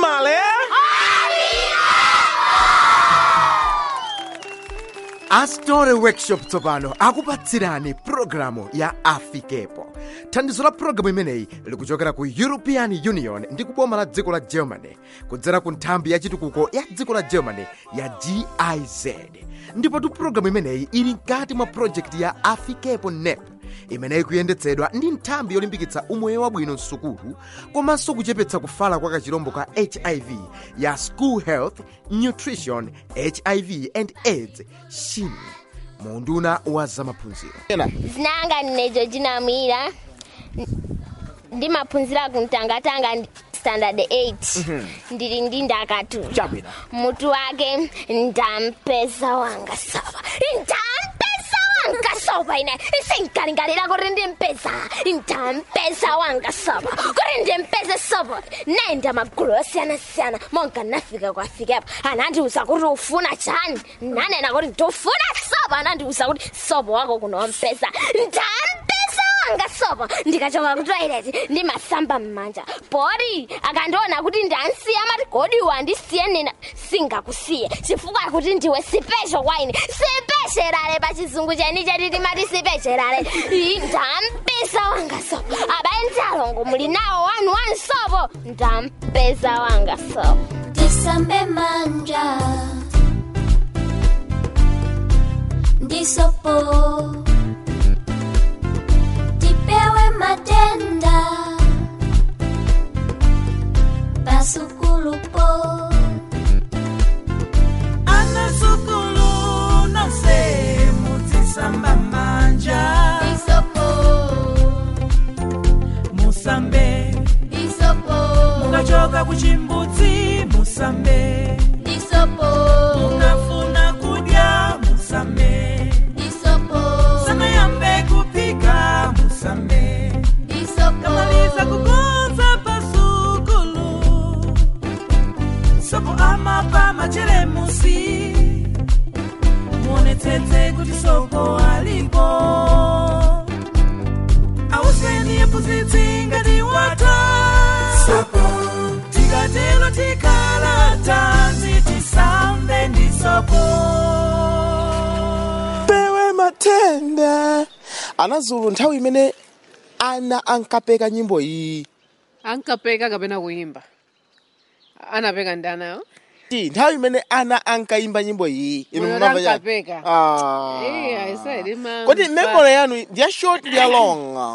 animale astore workshop tsopano akupatsirani pulogalamu ya afikepo thandizo la pulogalamu imeneyi likuchokera ku european union ndi kuboma la dziko la germany kudzera ku nthambi ya chitukuko ya dziko la germany ya giz ndipotu pulogalamu imeneyi ili mkati mwa projekti ya afikepo nep imeneyi kuyendetsedwa ndi nthambi yolimbikitsa umoyo wabwino msukulu komanso kuchepetsa kufala kwa kachirombo ka hiv ya school health nutrition hiv and aids shin munduna wa zamaphunziro zinanga ndinejo jinamwira ndimaphunzira kumtangatanga ndi- standard 8 ndili ndi ndakatu chabwino mutu wake ndampeza wanga soba ndampeza wanga soba ine isinkalingalira kuti ndimpeza ndampeza wanga soba kuti ndimpeze soba naenda magulu osiyanasiyana monga nafika kwafikepo anandiuza kuti ufuna chani nanena kuti ndifuna soba anandiuza kuti soba wako kunompeza ndampeza wanga sobo ndikachoka ku toilet ndimasamba mmanja pori akandiona kuti ndansiya mati godi wandisiye nina singakusiye chifukwa kuti ndiwe sipesho kwa ine sipesherale pa chizungu cheni chetiti mati sipesherale Ii, ndampeza wanga sobo abayenzi alongo muli nawo wanu wanu sobo ndampeza wanga sobo Tisambe manja Ndisopo Tipewe matenda Pasukulupo anasukulu nonse mutisamba manja Ndisopo musambe Ndisopo mukachoka kuchimbudzi musambe Ndisopo munafuna kudya musambe Ndisopo sanayambe kupika musambe Ndisopo kamaliza kukonza pasukulu sopo amapa machelemusi muonetsetse kuti sopo alipo auseni yephunzitsi ngati wata sopo tikatelo tikhala tanzi tisambe ndi sopo pewe matenda anazulu nthawi imene ana ankapeka nyimbo iyi ankapeka kapena kuyimba anapeka ndanayo ti nthawi imene ana ankayimba nyimbo iyi inu Moyo munamva chani? ankapeka. Ah. Eh, I said, ima- kodi memory yanu ndiya short ndiya long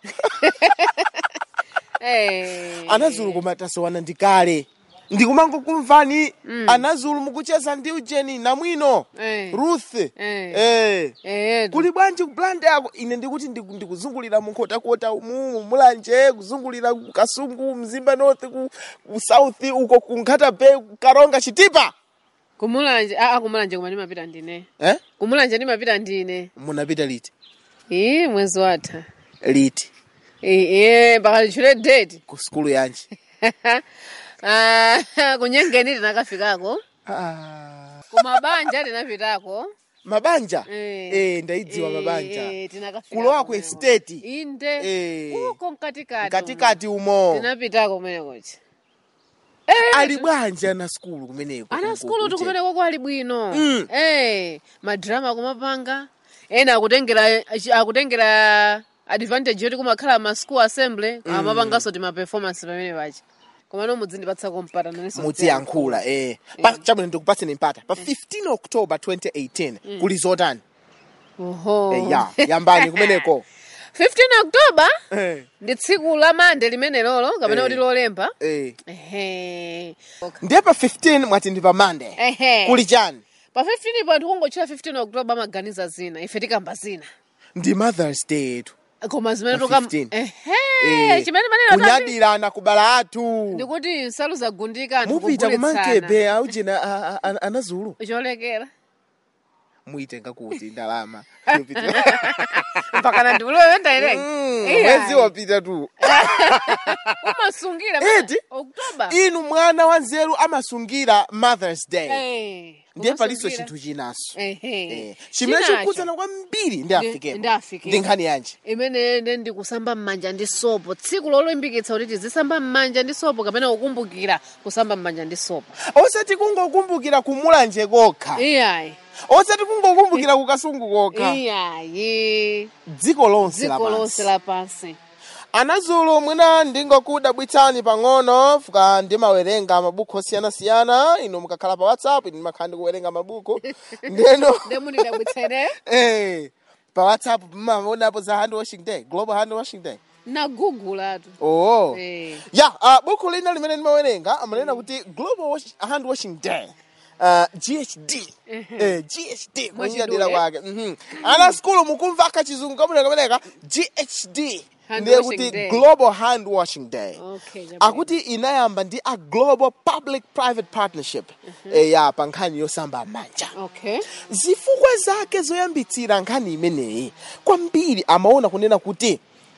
Eh. anazulu koma tasowana ndikale ndikumangokumvani anazulu mukucheza ndi ujeni namwino Eh. ruth Eh. eh. Eh, kuli bwanji kuplanda yako ine ndikuti ndiku- ndikuzungulira munkhotakota umu mulanje kuzungulira ku kasungu mzimba north ku, ku south uko ku nkhata bay ku karonga chitipa kumulanje aa kumulanje koma ndimapita ndine eh? kumulanje ndimapita ndine munapita liti ii mwezi watha liti iye mpaka lichule date ku skulu yanji Ah, kunyengeni tinakafikako ah. kumabanja tinapitako mabanja Eh. eh, ndaidziwa Eh, mabanja eh, tinakafika kulowa ku kumene. estate inde Eh. uko mkatikati katikati umo tinapitako kumenekochi ali bwanji ana skulu kumeneko ana skulu tikumeneko kwali bwino Mm. eh madrama kumapanga ena akutengera akutengera advantage yoti kumakhala ma school assembly amapanganso ti ma performance pamene pachi koma no mudzindipatsa mpata naninso mudziyankhula eh. Pa- chabwino ndikupatseni mpata pa 15 october 2018 kuli zotani oho eh, ya yambani kumeneko 15 october eh. ndi tsiku la mande limene lolo kapena Eh. kuti lolemba eh. ehe ndiye pa 15 mwati ndi pa monday ehe kuli chani pa 15 pa ndikungochita 15 october amaganiza zina ife tikamba zina ndi mothers day yetu koma zimene Pa tuka 15. ehe Eh, chimene manena tati kunyadirana kubala athu ndikuti nsalu zagundika anthu mupita kugulitsana. kumankebe aujena a- a- a- anazulu cholekera muitenga kuti ndalama mpakana ndiulewe Mm, ndaileke mwezi wapita tu umasungira Eti? oktoba inu mwana wa nzeru amasungira mothers day Eh, ndiye palinso umasungira. chinthu chinaso Ehe. Eh, chimene Chinacho. chikukudzana kwambiri ndi Ndi- afikepo ndi Afikepo. ndi nkhani yanji imene ine ndikusamba m'manja ndi sopo tsiku lolimbikitsa kuti tizisamba m'manja ndi sopo kapena kukumbukira kusamba m'manja ndi sopo osati kungokumbukira kumulanje kokha iyayi osati kungokumbukira kukasungu kokha iyayi dziko lonse dziko lonse lapansi lapansi anazulu mwina ndingokudabwitsani pang'ono fuka ndimawerenga mabuku osiyanasiyana inu mukakhala pa whatsapp inu makhala ndikuwerenga mabuku ndeno ndemunidabwitseneyo eh, pa whatsapp mmaonapo za hand washing day global hand washing day nagugulatu oh Eh. ya uh, buku lina limene ndimawerenga amanena kuti global wash, hand washing day Uh, ghd eh, ghd mwachidadira Mwachidule. kwake mhm. ana skulu mukumva akachizungu kamuneka kameneka ghd Hand ndiye washing kuti day. global hand washing day Okay, jabulani. akuti inayamba ndi a global public private partnership eh, ya pa nkhani yosamba manja okay zifukwa zake zoyambitsira nkhani imeneyi kwambiri amaona kunena kuti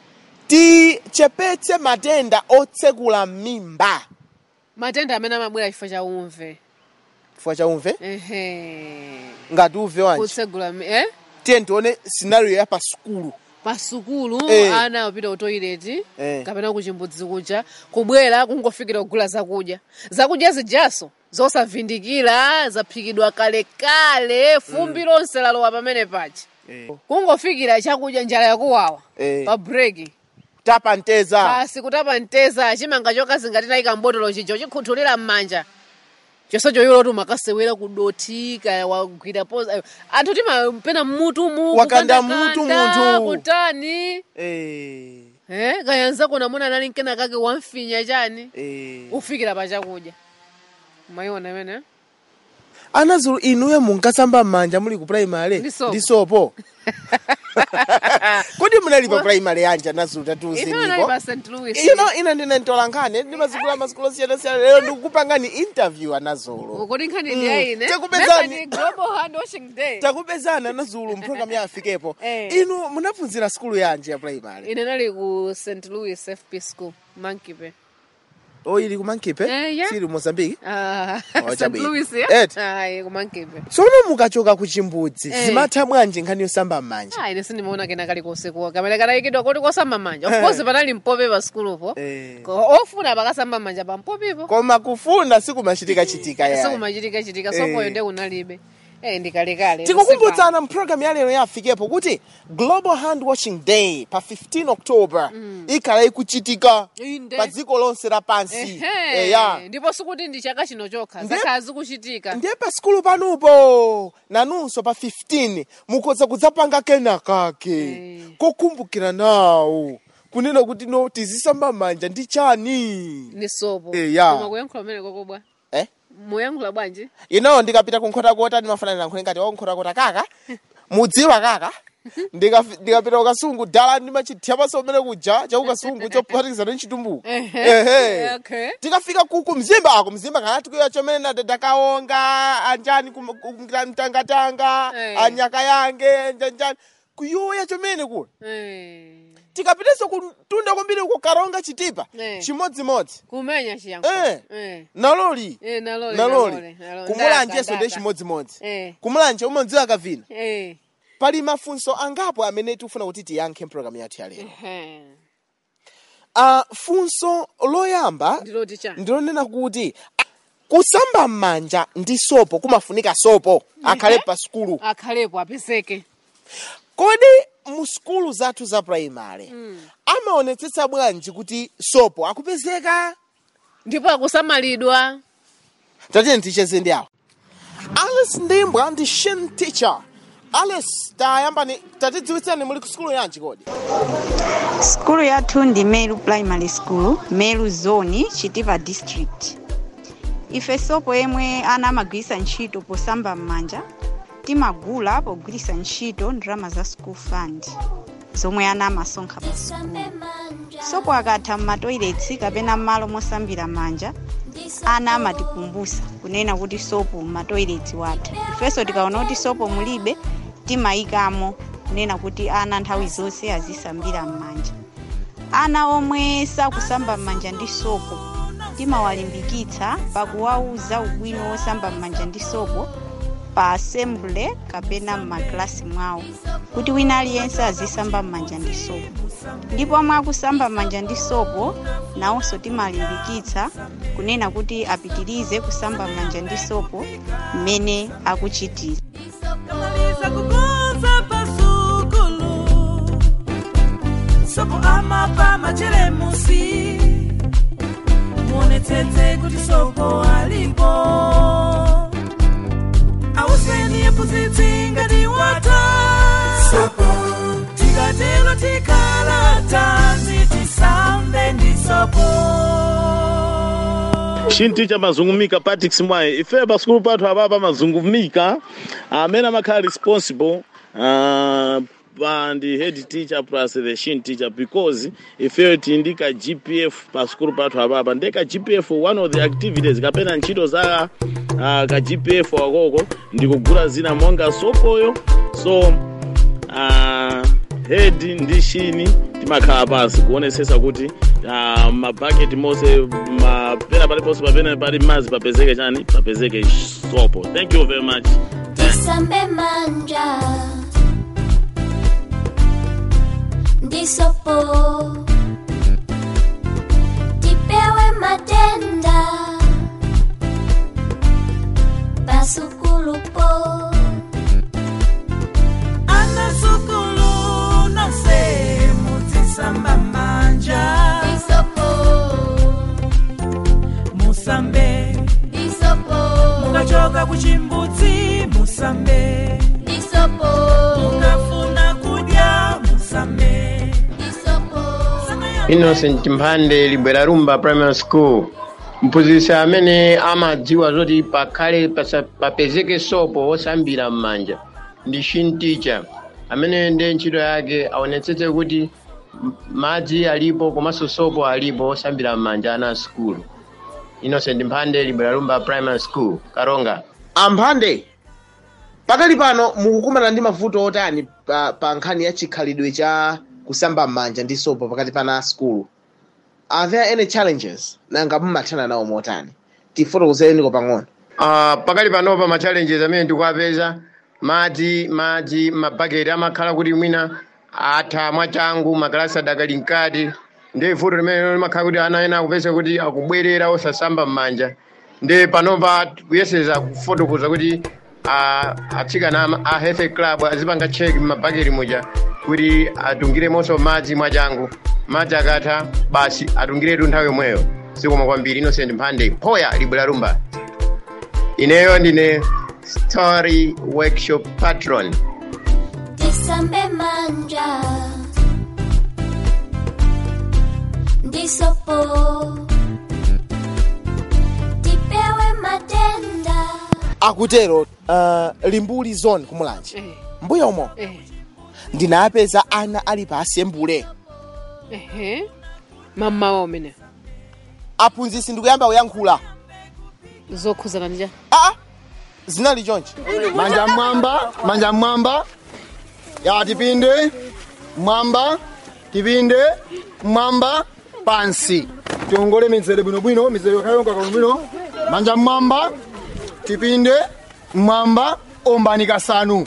tichepetse matenda otsekula mimba matenda amene amabwera chifukwa cha umve chifukwa cha umve ehe ngati uve wanji kutsegula mi- eh tiye tione scenario ya pa sukulu pa sukulu Eh. ana apita ku toilet Eh. kapena ku chimbudzi kuja kubwera kungofikira kugula zakudya zakudya zijaso zosavindikira zaphikidwa kalekale fumbi lonse lalowa pamene pachi kungofikira chakudya njala yakuwawa Eh. pa breki tapa nteza basi kutapa nteza chimanga chokazi ngati tayika mbotolo chijo chikhuthulira m'manja chonsecho iwo loti umakasewera kudothika wagwira poza anthu timapena mmutumu Wakanda kukandakanda, mutu munthu. kutani Eh, eh kayanzako namuna nali nkena kake wamfinya chani eh. ufikira pa chakudya mayiona imene anazulu inuyo munkasamba m'manja muli ku primary Ndi sopo. ndi sopo kodi munali pa primary yanji anazulu ife nali tatiuzeniko pa st louis ino ina ndine ntolankhani ndi mazikulu amazikulu osiyanasiyana lero ndikukupangani interview anazulu kodi nkhani ndi yaine Takupezani. Member ni global hand washing day takupezana anazulu mpulogalamu ya afikepo Eh. inu munaphunzira skulu yanji ya primary ine nali ku st louis fp school mankipe o ili ku mankipe Eh, yeah. sili mozambique Ah, Oh, st chabwino. louis Eti. ya ayi ku mankipe tsono mukachoka ku chimbudzi Eh. zimatha bwanji nkhani yosamba m'manja Ah, ine sindimaona kena kalikonse kuwa kamene kanayikidwa kuti kosamba manja of course panali mpope pa sukulupo Eh. Ko- ofuna pakasamba manja pa mpopipo koma kufunda sikumachitikachitika ya sikumachitika chitika Eh. sokoyo nde kunalibe eh ndikalekale tikukumbutsana mpulogalamu ya lero ya afikepo kuti global hand washing day pa 15 october ikhala ikuchitika Inde. pa dziko lonse lapansi Ehe, eya ndipo sikuti ndi chaka chino chokha Ndiye- zakhala zikuchitika ndiye pa sikulu panupo nanunso pa 15 mukhoza kudzapanga kenakake Eh. kokumbukira nawo kunena kuti no tizisamba manja ndi chani ni sopo Eh, ya. koma kuyankhula umene kokobwa eh? muyankhula bwanji ino ndikapita kunkhotakota ndimafanana nankhule ngati wakunkhotakota kaka mudziwa kaka Ndikafi- ndikapita kukasungu dala ndimachithapaso umene kuja chaukasungu chophatikizana ndi chitumbuko Ehe. okay tikafika kuku mzimba ako mzimba kana tikuya chomene nadadakaonga anjani kum- kum- mtangatanga Eh. anyaka yange njanjani kuyoya chomene kula eh tikapitenso kutunda kwambiri kukaronga chitipa Eh. chimodzimodzi kumenya chiyankhulo Eh. eh naloli eh nalole naloli nalole, nalole. kumulanjenso Ndaka, ndi ndaka. chimodzimodzi eh kumulanje umadziwa kavina eh pali mafunso angapo amene tifuna kuti tiyankhe mpulogalamu yathu ya lero ehe uh, funso loyamba ndiloti chani ndilonena kuti kusamba m'manja ndi sopo kumafunika sopo akhale pa sukulu akhalepo apezeke kodi mu sukulu zathu za primary amaonetsetsa bwanji kuti sopo akupezeka ndipo akusamalidwa tatiyeni ticheze ndi awo alice ndimbwa ndi shin teacher alice tayambani tatidziwitsani muli ku sukulu yanji kodi Skulu yathu ndi Meru Primary School, Meru Zone, Chitipa District. Ife sopo yemwe ana amagwiritsa ntchito posamba m'manja timagula pogwiritsa ntchito ndalama za school fund zomwe ana amasonkha pa sukulu. Sopo akatha m'matoiletsi kapena m'malo mosambira manja ana amatikumbutsa kunena kuti sopo m'matoiletsi watha. Ifenso tikaona kuti sopo mulibe timayikamo kunena kuti ana nthawi zonse azisambira m'manja ana omwe sakusamba m'manja ndi sopo timawalimbikitsa pakuwauza ubwino wosamba m'manja ndi sopo pa assembly kapena m'makilasi mwawo kuti wina aliyense azisamba m'manja ndi sopo ndipo omwe akusamba m'manja ndi sopo nawonso timalimbikitsa kunena kuti apitirize kusamba m'manja ndi sopo mmene akuchitira kamaliza kukonza pasukulu sopo amapa machelemusi muonetsetse kuti sopo alipo auseni yephunzitsi ngati wata tikatelo tikhala tanzi tisambe ndi sopo shinticha mazungumika patrick mwayi ife pasikulu pathu apapa mazungumika amene amakhala responsible uh, pa ndi head teacher plus the shin teacher because ifeyo tili ndi ka gpf pasikulu pathu apapa ndi ka gpf one of the activities kapena ntchito za uh, ka gpf wakoko ndikugula zina monga sopoyo so uh, head ndi shini timakhala pansi kuonesesa kuti uh, mabhaketi monse mapena paliponse papene pali madzi papezeke chani papezeke sopo thank you very much tisambe manja ndi sopo tipewe matenda pasukulupo anasukulu nonse mudzisamba manja isopo musambe isopo mukachoka kuchimbudzi musambe isopo mukafuna kudya musambe isopo innocent mphande libwera rumba primary school mphunzitsi amene amadziwa zoti pakhale pasa- papezeke sopo wosambira m'manja ndi shin teacher amene ndi ntchito yake aonetsetse kuti m- madzi alipo komanso sopo alipo wosambira m'manja ana a skulu innocent mphande libwera rumba primary school karonga amphande pakali pano mukukumana ndi mavuto otani pa, pa nkhani ya chikhalidwe cha kusamba m'manja ndi sopo pakati pana skulu are there any challenges nanga mumathana nawo motani tifotokozereni pang'ono Uh, pakali panopa ma challenges amene tikuapeza madzi madzi mabhaketi amakhala kuti mwina atha mwachangu makalasi adakali mkati ndi vuto limene limakhala kuti ana ena akupeza kuti akubwerera osasamba m'manja ndi panopa kuyeseza kufotokoza kuti uh, atsikana ama- a health club azipanga check m'mabhaketi muja kuti atungiremonso madzi mwachangu madzi akatha basi atungiretu nthawi yomweyo zikomo kwambiri innocent mphande poya libwera rumba ineyo ndine story workshop patron tisambe manja ndi sopo tipewe matenda akutero uh, limbuli zone kumulanje Eh, mbuya umo eh, ndinapeza ana ali pa asembule ehe mamawa umene aphunzitsi ndikuyamba kuyankhula zokhuzana ndija aa zinali chonchi manja mwamba manja mwamba ya tipinde mwamba tipinde mwamba pansi tiongole mizere bwinobwino mizere kayonga bwinobwino manja mwamba tipinde mwamba ombani kasanu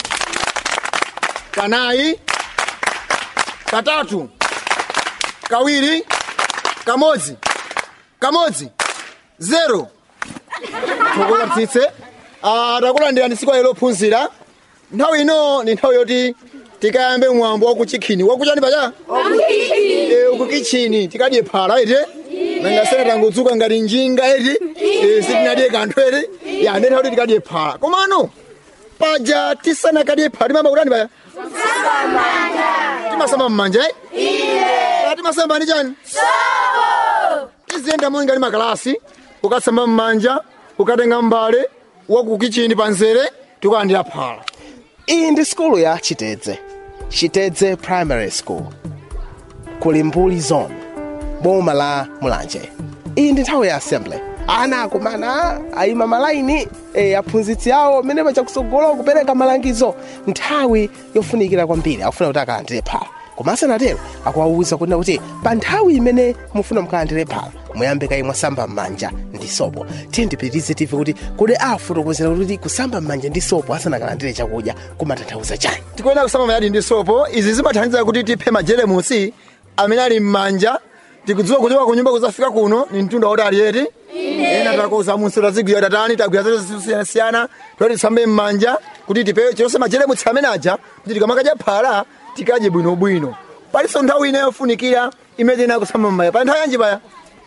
kanayi katatu kawiri kamodzi kamodzi zero tikulatitse takulandirani siku lero lophunzira nthawi ino ndi nthawi yoti tikayambe mwambo wakuchikhini wakuchani pacha Eh, ukukichini tikadye phala iti nangasene tangudzuka ngati njinga iti Eh, sitinadye kanthu iti ya ndi nthawi yoti tikadye phala komano paja tisanakadye phala timamba kutani pacha timasamba mmanja eh? timasamba ndi chani tiziyenda monga ndi makalasi ukasamba mmanja ukatenga mbale wakukichini panzere tikulandira phala iyi ndi skulu ya chitedze chitedze primary school kuli mbuli zone boma la mulanje iyi ndi nthawi ya assembly ana akumana ayima malaini e, aphunzitsi awo mmene pachakutsogolo kupereka malangizo nthawi yofunikira kwambiri akufuna kuti akalandire phala koma asanatero akuwawuza kunena kuti pa nthawi imene mufuna mukalandire phala muyambe kayi mwasamba m'manja ndi sopo tiye ndipitirize tife kuti kodi afotokozera kuti kusamba m'manja ndi sopo asanakalandire chakudya kumatanthauza chani tikuyenera kusamba mayadi ndi sopo izi zimathandiza kuti tiphe majelemusi amene ali m'manja tikudziwa kuti kunyumba kuzafika kuno ni mtunda woti aliyeti ena takoza munsi tazigwira tatani tagwira zinthu zosiyanasiyana toti tisambe m'manja kuti tipewe chilonse majelemusi amene aja kuti tikamakadya phala tikadye bwinobwino palinso nthawi ina yofunikira imene tiyenera kusamba m'manja pali nthawi yanji paya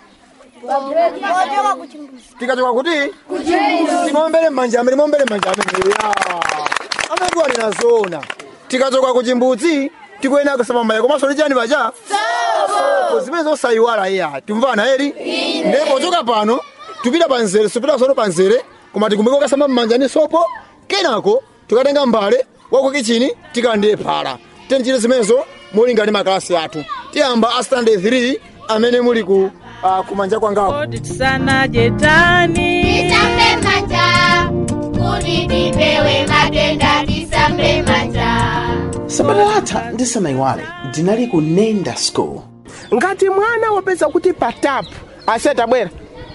tikachoka kuti timombere m'manja amene timombere m'manja amene amene tiwanena zona tikachoka ku chimbudzi tikuyenera kusamba m'manja komanso ndi chani pacha sopo zimene zosayiwala iya timvana eri ndipo pochoka pano tipita pa nzere sipita sono pa nzere koma tikumbukira kusamba m'manja ndi sopo kenako tikatenga mbale wako kichini tikalandire phala tenchite zimenezo mulinga ndi makalasi athu tiyamba a standard 3 amene muli ku uh, kumanja kwangako tisanadye tani Tisambe manja, kuti tipewe matenda tisambe manja. sabata latha ndisanayiwale ndinali ku nenda school ngati mwana wapeza kuti patapu ase tabwera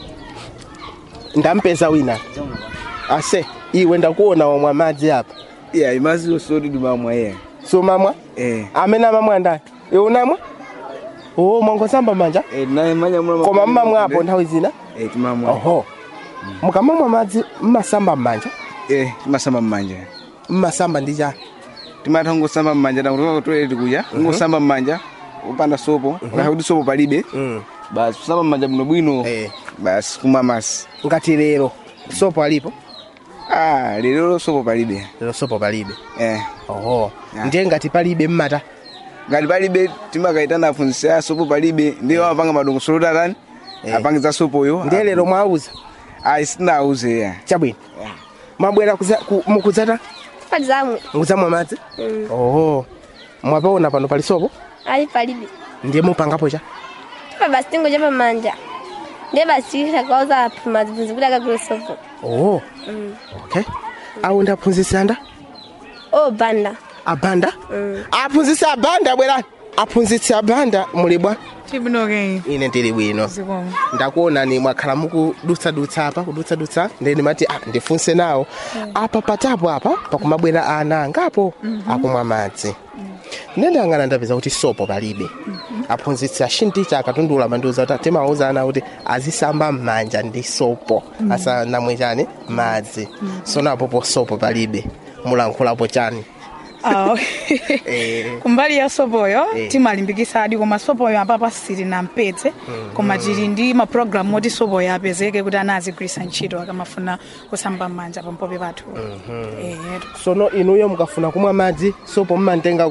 ndampeza wina ase iwe ndakuona wamwa madzi apa yeah imazi osoti dumamwa yeah somamwa eh amene amamwa ndani iwe unamwa o mwangosamba manja eh naye manya mwa koma mmamwapo nthawi zina eh timamwa oho mukamamwa madzi mmasamba mmanja eh timasamba mmanja mmasamba ndi chani timatha ngosamba mmanja na kutoka toilet kuja ngosamba mmanja upanda sopo ukakha kuti sopo palibe basi kusamba mmanja bwino bwino basi kumwa masi ngati lero sopo alipo ah lero sopo palibe lero sopo palibe eh oho ndiye ngati palibe mmata ngati palibe timakaitana aphunzitsi a sopo palibe ndiye amapanga madongosolo tatani apangiza sopoyo ndiye lero mwauza ayi sitinauze ya chabwino mwabwera kuza- ku- mukudzata padzamwe mukudzamwa madzi oho mwapaona pano pali sopo ali palibe ndiye mupangapo cha tipa basi tingo cha pamanja ndiye basi takauza aphunzitsi kuti akagule sopo oho okay awu ndi aphunzitsi anda o banda abanda aphunzitsi abanda bwerani aphunzitsi abanda muli bwa tibwinoke ine ndili bwino zikomo ndakuonani mwakhala mukudutsadutsa apa kudutsadutsa ndi ndimati ah, ndifunse nawo apa patapo apa pakumabwera ana angapo akumwa madzi ndendangana ndapeza kuti sopo palibe aphunzitsi ashinticha akatundula mandiuza kuti timawuza ana kuti azisamba m'manja ndi sopo asanamwe chani madzi sonapopo sopo palibe mulankhulapo chani awo Eh, kumbali ya sopoyo Eh. timalimbikisa adi koma sopoyo apapa sili na mpetse koma tili ndi mapulogalamu oti sopoyo apezeke kuti ana azigwirisa ntchito akamafuna kusamba m'manja pampope pathu Eh, sono inuyo mukafuna kumwa madzi sopo mmantenga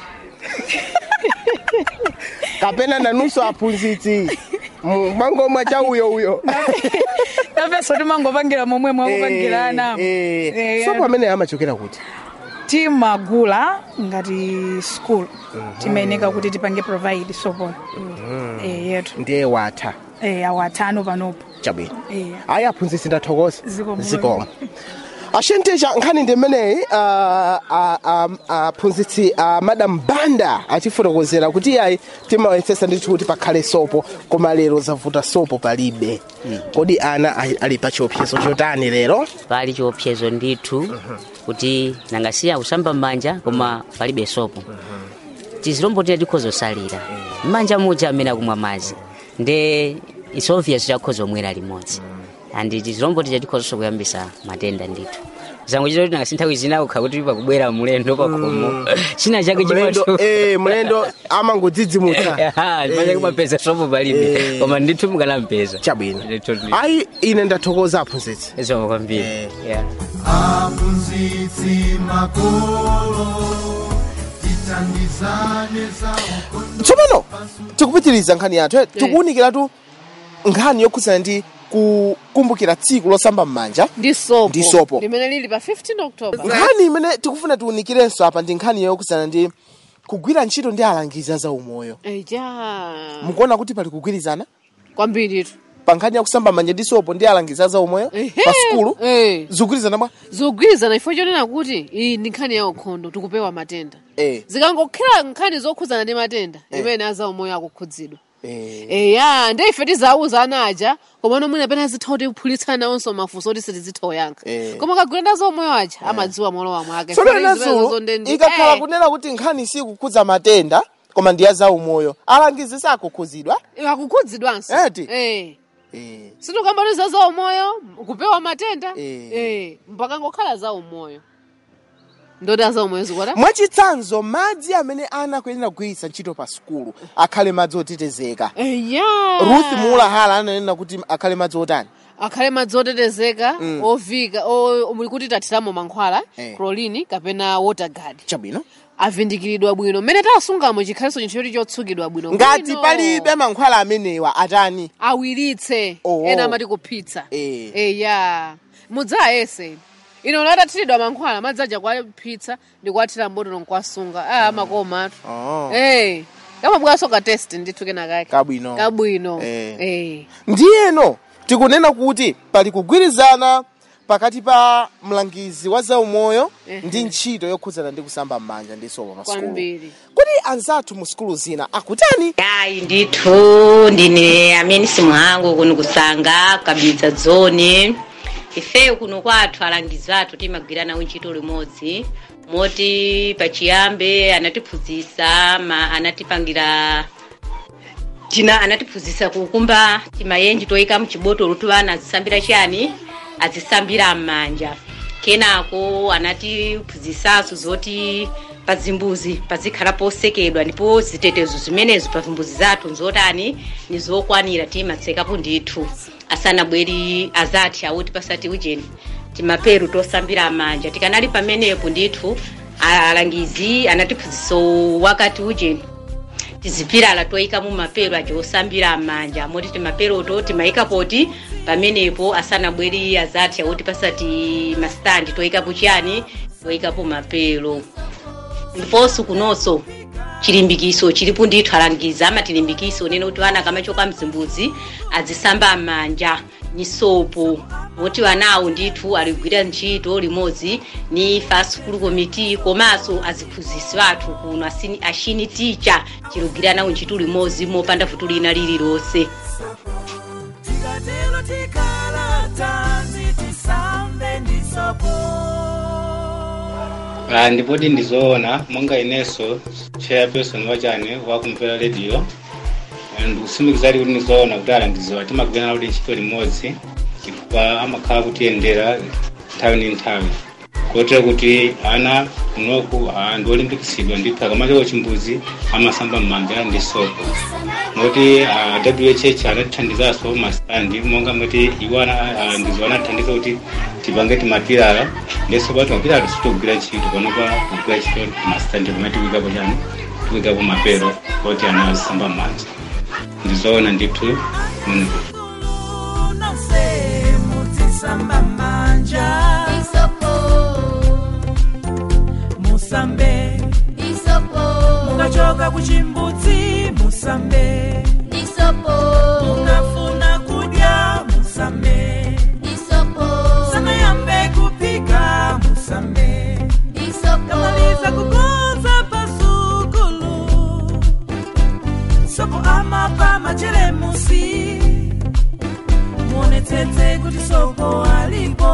kapena nanunso aphunzitsi mwangomwa cha uyo uyo napenso timangopangira momwe mwakupangira ana sopo amene amachokera kuti timagula ngati school timayeneka kuti tipange provide sopoyo Eh, yetu ndiye watha Eh, awo atano panopo chabwino Eh. ayi aphunzitsi ndathokoza Zikomo. zikomo ashentecha nkhani ndi mmeneyi ah, ah, ah, aphunzitsi a madam banda achifotokozera kuti ayi timawayesesa ndithu kuti pakhale sopo koma lero zavuta sopo palibe kodi ana ali- ali pa chiopsezo chotani lero pali chiopsezo ndithu kuti nangasiya kusamba m'manja koma palibe sopo tizilombo tina tikhoza kusalira m'manja muja amene akumwa madzi nde it's obvious takhoza omwera limodzi andi tizilombo tija tikhozanso kuyambisa matenda ndithu zangochita kuti nangasi nthawi zina ukha kuti pakubwera mulendo pakhomo china chake Mlendo- eh, mlendo amangodzidzimutsa chimanja kumapeza sopo palibe koma ndithu mukanampeza chabwino ayi ine ndathokoza aphunzitsi zoma kwambiri yeah. aphunzitsi makolo titandizane zawo tsopano tikupitiriza nkhani yathu eh, tikuwunikiratu nkhani yokhudzana ndi kukumbukira tsiku losamba m'manja ndi sopo Ndi sopo. limene lili pa 15 october nkhani imene tikufuna tiwunikirenso apa ndi nkhani yokhudzana ndi kugwira ntchito ndi alangizi a zaumoyo eja mukuona kuti pali kugwirizana kwambiritu pa nkhani ya kusamba manja ndi sopo ndi alangizi a zaumoyo pa sukulu zikugwirizana bwa zogwirizana ifo chonena kuti iyi ndi nkhani ya ukhondo tikupewa matenda eh zikangokhala nkhani zokhudzana ndi matenda Eh. imene azaumoyo akukhudzidwa eh eya ndi ife tizauza ana aja komano mwina pena zitha kuti kuphulitsana onso mafunso oti sitizitha oyankha Eh. koma kagwira ndi azaumoyo aja amadziwa molowa mwake tsono Zimene zimenezo nazulu ndi- ikakhala eh. kunena kuti nkhani sikukhudza matenda koma ndi ya zaumoyo alangizi sakukhudzidwa akukhudzidwanso eti eh eh sitikamba kuti za zaumoyo kupewa matenda Eh. eh mpaka ngokhala zaumoyo ndoti azaumoyo zikwata mwachitsanzo madzi amene ana akuyenera kugwiritsa ntchito pa sukulu akhale madzi otetezeka eya ruth muulahala ananena kuti akhale madzi otani akhale madzi otetezeka Mm. ovika o- muli kuti tathiramo mankhwala Eh. chlorine kapena water guard chabwino avindikiridwa bwino mmene tasungamo chikhaliso chinthu choti chotsukidwa bwino ngati Bwino. palibe mankhwala amenewa atani awiritse Oh. ena amati kuphitsa Eh. eya mudzayese ino latathiridwa mankhwala madzi aja kwaphitsa ndikuwathira mbotolo nkwasunga a amakomatu Oh. eh kamabwaso ka test ndithu kenakake kabwino kabwino Eh. eh ndiyeno tikunena kuti pali kugwirizana pakati pa mlangizi wa zaumoyo Ehe. ndi ntchito yokhudzana ndi kusamba m'manja ndi sopo pa sukulu kwambiri kuti anzathu mu sukulu zina akutani ayi ndithu ndine amene simuhangu kuno kusanga kabidza dzoni ifeyo kuno kwathu alangizi athu timagwiranawo ntchito limodzi moti pachiyambe anatiphunzitsa ma anatipangira tina anatiphunzitsa kukumba timayenji toyika mchibotolo tu ana azisambira chani azisambira m'manja kenako anatiphunzitsanso zoti pazimbuzi pazikhala posekedwa ndipo zitetezo zimenezo pa zimbuzi zathu nzotani nizokwanira timatsekapo ndithu asanabweri azati awoti pasati ujeni timaperu tosambira manja tikanali pamenepo ndithu alangizi anatiphunzitsa wakati ujeni tizipirala toyika mu mapero aja osambira manja moti timaperoto timayika poti pamenepo asanabweri azati awoti pasati masitandi toyikapo chiyani toyikapo mapero ndiponso kunonso chilimbikiso chilipo ndithu alangiza amatilimbikiso nene kuti vana kamachoka mzimbuzi azisamba manja ni sopo moti vanawo ndithu aligwira ntchito limodzi ni fa sukulu komiti komanso aziphunzisi vathu kuno asini- ashini ticha chilugwira nawo ntchito limodzi mopanda vuto lina lililonse tikatero tikhala tanzi tisambe ndisopo Ah, ndipoti ndizoona monga inenso chairperson wachane wakumvera radio ndikusimikiza kuti ndizoona kuti alangiziwa timagwirana kuti ntchito limodzi chifukwa amakhala kutiyendera nthawi ndi nthawi kotero kuti ana kunoku ah, ndi olimbikisidwa ndithu akamachoka chimbuzi amasamba m'manja ndi sopo moti ah, wh anatithandizanso masitandi monga moti iwo ndizo anatithandiza kuti tipange timapirala ndiso pa timapirala tisitogwira ntchito panopa kugwira ntchito masitandi pamene tikuikapo chani tikuikapo mapero oti ana azisamba m'manja ndizoona ndithu muno nonse mutisamba manja musambe mukachoka kuchimbudzi musambe munafuna kudya musambe sanayambe kupika musambe kamaliza kukonza pasukulu sopo amapa machelemusi muonetsetse kuti sopo alipo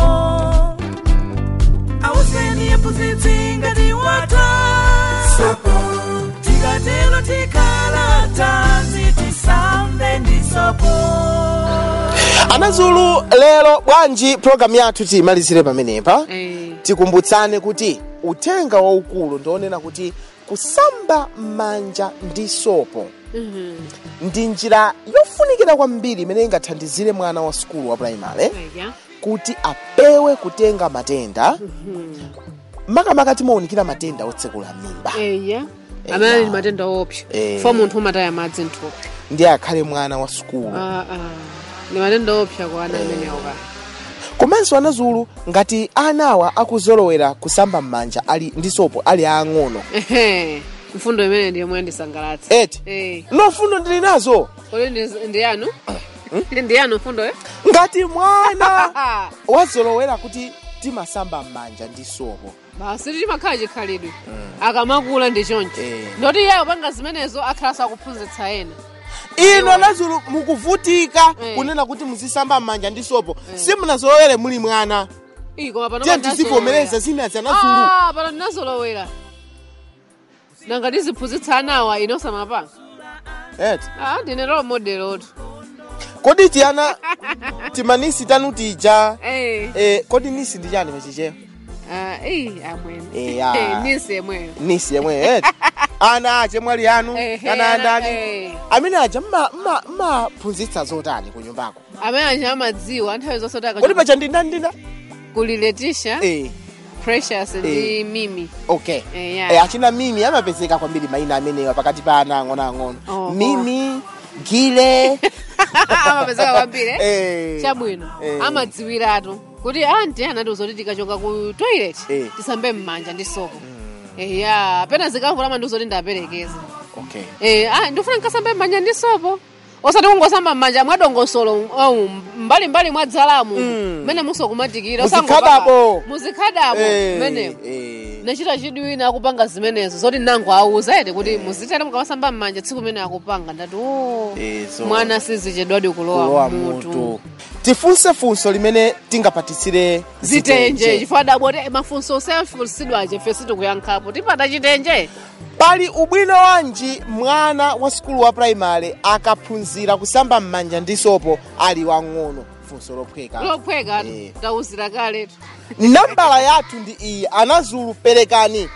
auseni yephunzitsi ngati wata sopo tikatero tikhala tanzi tisambe ndi sopo anazulu lero bwanji programu yathu tiyimalizire pamenepa tikumbutsane kuti uthenga waukulu ndionena kuti kusamba m'manja ndi sopo ndi njira yofunikira kwambiri imene ingathandizire mwana wa sukulu wa primary kuti apewe kutenga matenda makamaka timaonikira matenda otsekula mimba eya amene ali matenda opsa Eh. fo munthu umataya madzi mthupi ndi akhale mwana wa sukulu Ah, ah. ndi matenda opsa kwa ana amenewo ka komanso anazulu ngati anawa akuzolowera kusamba m'manja ali ndi sopo ali ang'ono ehe mfundo imene ndiye mwe ndisangalatse eti eh no fundo ndili nazo kodi ndi- ndi yanu ndiyani mfundo yo ngati mwana wazolowera kuti timasamba m'manja ndi sopo basi timakhala chikhalidwe akamakula ndi choncho ndoti iyeyo panga zimenezo akhala sakuphunzitsa ena ino anazulu mukuvutika kunena kuti muzisamba m'manja ndi sopo simunazolowere muli mwana Ii, koma pano tiye pandazolowera. tizivomereza zinazi anazulu Ah, pano ndinazolowera nanga ndiziphunzitsa anawa inosamapanga eti ah ndine role model otu kodi tiyana timanisi tanu tija Eh. eh, kodi nisi ndi chani pachichewa Ah, ii amwene Eya. Eh, nisi yemweyo nisi yemwe eti ana ache mwali anu Ehe, kana ana- andani eh. amene aja mma- mma- mmaphunzitsa zotani ku nyumbako amene anja amadziwa nthawi zonse kuti kodi pacha ndindandinda kuliletisha eh. precious ndi Eh. mimi okay Eh, yeah. eh, achina mimi amapezeka kwambiri mayina amenewa pakati pa ana ang'onoang'ono Oho. mimi gile amapezeka kwambiri eh? Eh. chabwino Eh. amadziwiratu kuti anti anatiuza kuti tikachoka ku toilet Eh. tisambe m'manja ndi sopo eya pena zikamvula amandiuza kuti ndaperekeza okay Eh, ah, ndifuna nkasambe m'manja ndi sopo osati kungosamba m'manja mwadongosolo au mbalimbali mwa dzalamu mmene musokumatikira Muzikhadabo. muzikhadabo Eh, mmenemo eh. nachita chidwina akupanga zimenezo zoti nango auza ete kuti muzitera mukamasamba m'manja tsiku imene akupanga ndati o Eh, so- mwana sizichedwadi kulowa kulowa mutu mutu tifunse funso limene tingapatisire zitenje chifukwa daboti mafunso osefunsidwaje fe sitikuyankhapo tipata chitenje pali ubwino wanji mwana wa sukulu wa primary akaphunzira kusamba m'manja ndi sopo ali wang'ono funso lophweka lophweka Eh. tauzira kaletu nambala yathu ndi iyi anazulu perekani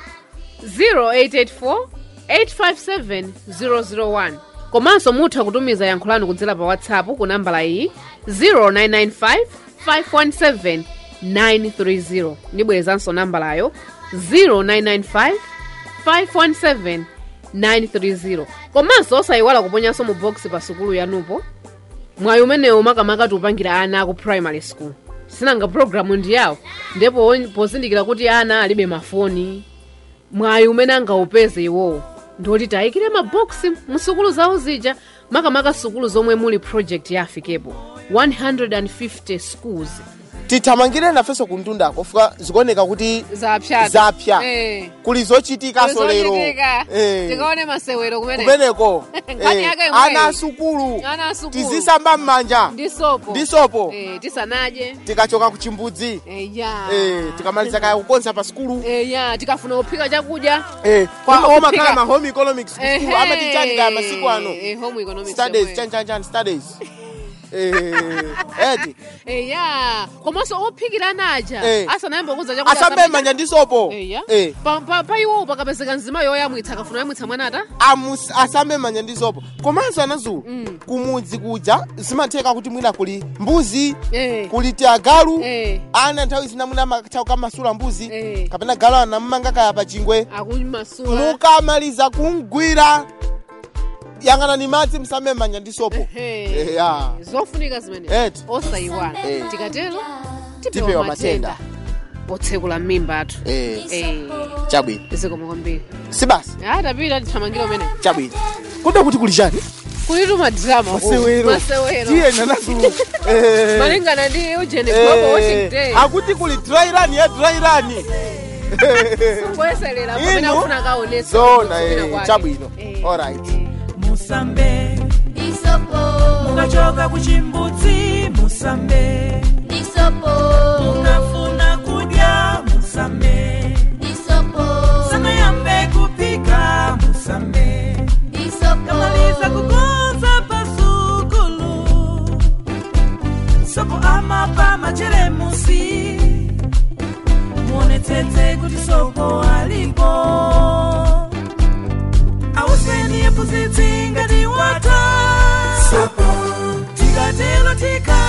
0884 857 001 komanso mutha kutumiza yankho lanu kudzera pa whatsapp ku nambala iyi 0995 517 930 ndibwerezanso nambalayo 0995 517 930 komanso osayiwala kuponyanso mu box pa sukulu yanupo mwayi umenewu makamaka tiupangira ana aku primary school sinanga programu ndi yawo ndipo pozindikira kuti ana alibe mafoni mwayi umene angaupeze iwowo ndoti tayikire maboksi musukulu zawo zija makamaka sukulu zomwe muli project ya afikepo 150 schools tithamangire nafenso kuntundako fuka zikuoneka kuti zapyatu zapya Eh. kuli zochitikaso lero Zochitika. Eh. tikaone masewero kumene kumeneko Nkhani Eh, yake imweyi. ana asukulu ana asukulu tizisamba m'manja ndi sopo ndi sopo Eh, tisanadye tikachoka ku chimbudzi eya Eh, tikamaliza kaya kukonza pa sukulu eya tikafuna kuphika chakudya Eh, Kwa oma- kuphika- omakhala ma home economics ku Ehe. school amati chani kaya masiku ano Eh, home economics studies yomweyo. chani chani chani studies Eh, eti eya komanso ophikira naja Eh. asanayamba kuza chakudya asambe asambe- m'manja ndi sopo eya Eh. Pa- pa pa iwowo pakapezeka nzima yoyamwitsa akafuna yamwitsa mwanata Amus- asambe m'manja ndi sopo komanso anazulu kumudzi kuja zimatheka kuti mwina kuli mbuzi Eh. kuli tiagalu Eh. ana nthawi zina mwina amatha kukamasula mbuzi kapena galu anammanga kaya pa chingwe akumasula mukamaliza kumgwira yang'anani madzi musambe m'manja ndi sopo Ehe. ya zofunika zimene Eti. osayiwala Eh. tikatero Tipewa tipewa matenda. matenda otsekula mimba athu Eh. Eh. chabwino zikomo kwambiri si basi ah tapita tithamangira umene chabwino kuda kuti kuli chani kulitu madrama ku- masewero masewero tiye nanazulu Eh. malingana ndi ujene Eh, global watching day akuti kuli dry run ya dry run kuyeserera pamene Inu? akufuna kaonesa zona kupita eh, kwake. chabwino alright musambe isopo mukachoka kuchimbudzi musambe isopo munafuna kudya musambe isopo sanayambe kupika musambe isopo kamaliza kukonza pasukulu sopo amapa machelemusi muonetsetse kuti sopo alipo auseni yephunzitsi ngati wata tikatelo tika